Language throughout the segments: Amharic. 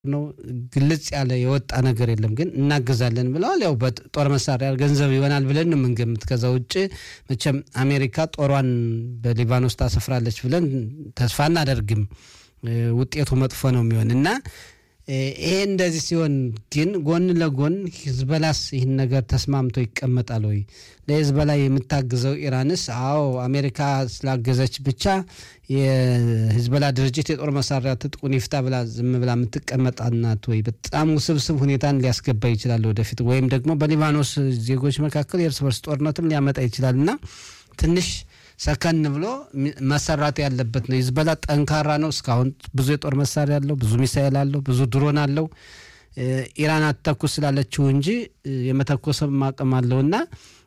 ነው ግልጽ ያለ የወጣ ነገር የለም። ግን እናግዛለን ብለዋል። ያው በጦር መሳሪያ ገንዘብ ይሆናል ብለን ነው የምንገምት። ከዛ ውጭ መቼም አሜሪካ ጦሯን በሊባኖስ ታሰፍራለች ብለን ተስፋ እናደርግም። ውጤቱ መጥፎ ነው የሚሆን እና ይሄ እንደዚህ ሲሆን ግን ጎን ለጎን ሂዝበላስ ይህን ነገር ተስማምቶ ይቀመጣል ወይ? ለሂዝበላ የምታግዘው ኢራንስ አዎ አሜሪካ ስላገዘች ብቻ የሂዝበላ ድርጅት የጦር መሳሪያ ትጥቁን ይፍታ ብላ ዝም ብላ የምትቀመጣናት ወይ? በጣም ውስብስብ ሁኔታን ሊያስገባ ይችላል ወደፊት ወይም ደግሞ በሊባኖስ ዜጎች መካከል የእርስ በርስ ጦርነትም ሊያመጣ ይችላል እና ትንሽ ሰከን ብሎ መሰራት ያለበት ነው። ሂዝበላ ጠንካራ ነው። እስካሁን ብዙ የጦር መሳሪያ አለው፣ ብዙ ሚሳኤል አለው፣ ብዙ ድሮን አለው። ኢራን አትተኩስ ስላለችው እንጂ የመተኮስም አቅም አለው እና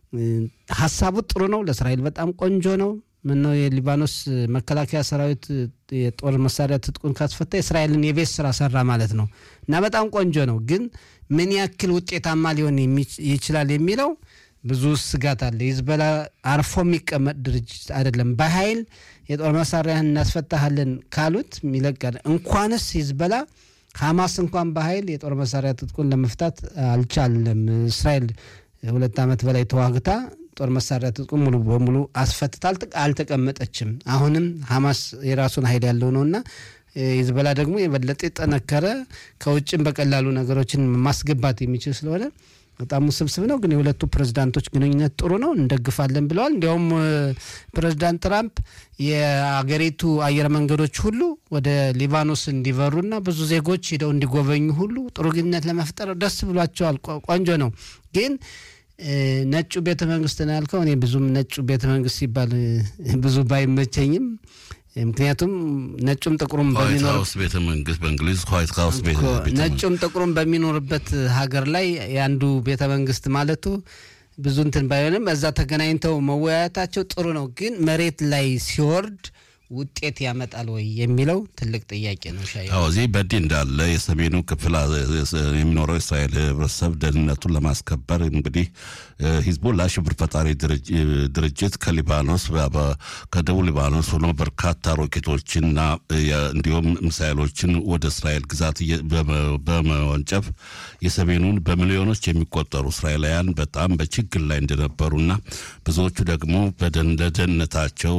ሀሳቡ ጥሩ ነው። ለእስራኤል በጣም ቆንጆ ነው። ምነው የሊባኖስ መከላከያ ሰራዊት የጦር መሳሪያ ትጥቁን ካስፈታ የእስራኤልን የቤት ስራ ሰራ ማለት ነው እና በጣም ቆንጆ ነው። ግን ምን ያክል ውጤታማ ሊሆን ይችላል የሚለው ብዙ ስጋት አለ። ሂዝበላ አርፎ የሚቀመጥ ድርጅት አይደለም። በኃይል የጦር መሳሪያህን እናስፈታሃለን ካሉት ይለቃል። እንኳንስ ሂዝበላ ሐማስ እንኳን በኃይል የጦር መሳሪያ ትጥቁን ለመፍታት አልቻለም። እስራኤል ሁለት ዓመት በላይ ተዋግታ ጦር መሳሪያ ትጥቁን ሙሉ በሙሉ አስፈትታ አልተቀመጠችም። አሁንም ሐማስ የራሱን ኃይል ያለው ነውና ሂዝበላ ደግሞ የበለጠ የጠነከረ ከውጭም በቀላሉ ነገሮችን ማስገባት የሚችል ስለሆነ በጣም ውስብስብ ነው። ግን የሁለቱ ፕሬዝዳንቶች ግንኙነት ጥሩ ነው፣ እንደግፋለን ብለዋል። እንዲያውም ፕሬዝዳንት ትራምፕ የአገሪቱ አየር መንገዶች ሁሉ ወደ ሊባኖስ እንዲበሩና ብዙ ዜጎች ሂደው እንዲጎበኙ ሁሉ ጥሩ ግንኙነት ለመፍጠር ደስ ብሏቸዋል። ቆንጆ ነው። ግን ነጩ ቤተ መንግስት ነው ያልከው። እኔ ብዙም ነጩ ቤተ መንግስት ሲባል ብዙ ባይመቸኝም ምክንያቱም ነጩም ጥቁሩም ቤተ መንግስት በእንግሊዝ ዋይት ሀውስ ነጩም ጥቁሩም በሚኖርበት ሀገር ላይ የአንዱ ቤተ መንግስት ማለቱ ብዙ እንትን ባይሆንም እዛ ተገናኝተው መወያየታቸው ጥሩ ነው። ግን መሬት ላይ ሲወርድ ውጤት ያመጣል ወይ የሚለው ትልቅ ጥያቄ ነው። ሻ እዚህ በዚህ እንዳለ የሰሜኑ ክፍል የሚኖረው እስራኤል ህብረተሰብ ደህንነቱን ለማስከበር እንግዲህ ሂዝቦላ ሽብር ፈጣሪ ድርጅት ከሊባኖስ ከደቡብ ሊባኖስ ሆኖ በርካታ ሮኬቶችና እንዲሁም ሚሳይሎችን ወደ እስራኤል ግዛት በመወንጨፍ የሰሜኑን በሚሊዮኖች የሚቆጠሩ እስራኤላውያን በጣም በችግር ላይ እንደነበሩና ብዙዎቹ ደግሞ ለደህንነታቸው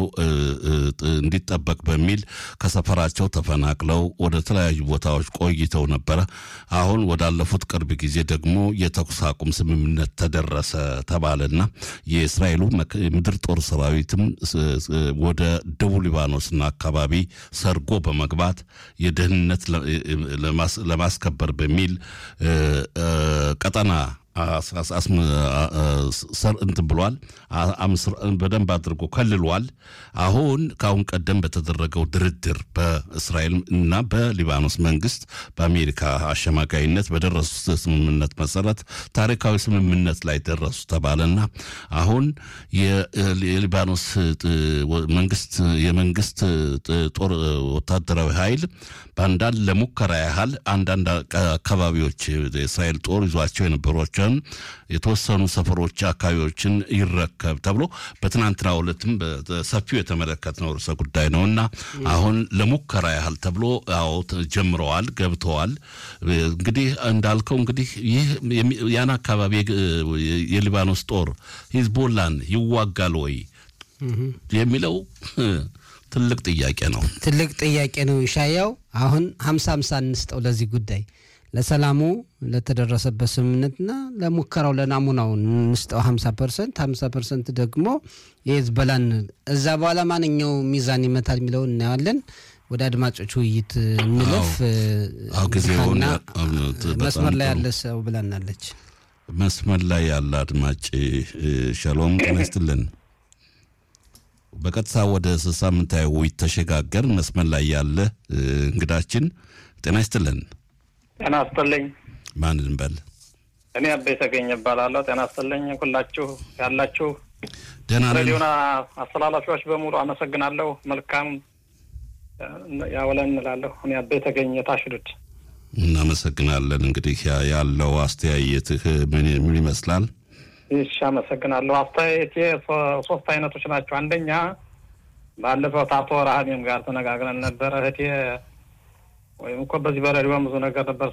እንዲጠበቅ በሚል ከሰፈራቸው ተፈናቅለው ወደ ተለያዩ ቦታዎች ቆይተው ነበረ። አሁን ወዳለፉት ቅርብ ጊዜ ደግሞ የተኩስ አቁም ስምምነት ተደረሰ ተባለና የእስራኤሉ ምድር ጦር ሰራዊትም ወደ ደቡብ ሊባኖስና አካባቢ ሰርጎ በመግባት የደህንነት ለማስከበር በሚል ቀጠና እንትን ብሏል። በደንብ አድርጎ ከልሏል። አሁን ከአሁን ቀደም በተደረገው ድርድር በእስራኤል እና በሊባኖስ መንግስት በአሜሪካ አሸማጋይነት በደረሱት ስምምነት መሰረት ታሪካዊ ስምምነት ላይ ደረሱ ተባለና አሁን የሊባኖስ መንግስት የመንግስት ጦር ወታደራዊ ኃይል በአንዳንድ ለሙከራ ያህል አንዳንድ አካባቢዎች የእስራኤል ጦር ይዟቸው የነበሮችን የተወሰኑ ሰፈሮች አካባቢዎችን ይረከብ ተብሎ በትናንትናው ዕለትም በሰፊው የተመለከትነው ርዕሰ ጉዳይ ነው እና አሁን ለሙከራ ያህል ተብሎ አዎ ጀምረዋል፣ ገብተዋል። እንግዲህ እንዳልከው እንግዲህ ይህ ያን አካባቢ የሊባኖስ ጦር ሂዝቦላን ይዋጋል ወይ የሚለው ትልቅ ጥያቄ ነው። ትልቅ ጥያቄ ነው። ሻያው አሁን ሀምሳ ሀምሳ እንስጠው ለዚህ ጉዳይ ለሰላሙ ለተደረሰበት ስምምነትና ለሙከራው ለናሙናው እንስጠው ሀምሳ ፐርሰንት ሀምሳ ፐርሰንት ደግሞ የሂዝቦላን እዛ በኋላ ማንኛው ሚዛን ይመታል የሚለውን እናየዋለን። ወደ አድማጮች ውይይት እንለፍ። ጊዜና መስመር ላይ ያለ ሰው ብላናለች። መስመር ላይ ያለ አድማጭ ሸሎም ጤና ይስጥልን። በቀጥታ ወደ ሳምንታዊ ውይይት ተሸጋገር። መስመር ላይ ያለ እንግዳችን ጤና ይስጥልን። ጤና ይስጥልኝ። ማን እንበል? እኔ አቤ ተገኘ እባላለሁ። ጤና ይስጥልኝ ሁላችሁ ያላችሁ ደህና ነን። ሬዲዮና አስተላላፊዎች በሙሉ አመሰግናለሁ። መልካም ያውለን እንላለሁ። እኔ አቤ ተገኘ ታሽዱድ እናመሰግናለን። እንግዲህ ያለው አስተያየትህ ምን ምን ይመስላል? ይሽ አመሰግናለሁ። አስተያየቴ ሶስት አይነቶች ናቸው። አንደኛ ባለፈው አቶ ረሃሜም ጋር ተነጋግረን ነበረ። እህቴ ወይም እኮ በዚህ በሬዲዮ ብዙ ነገር ነበር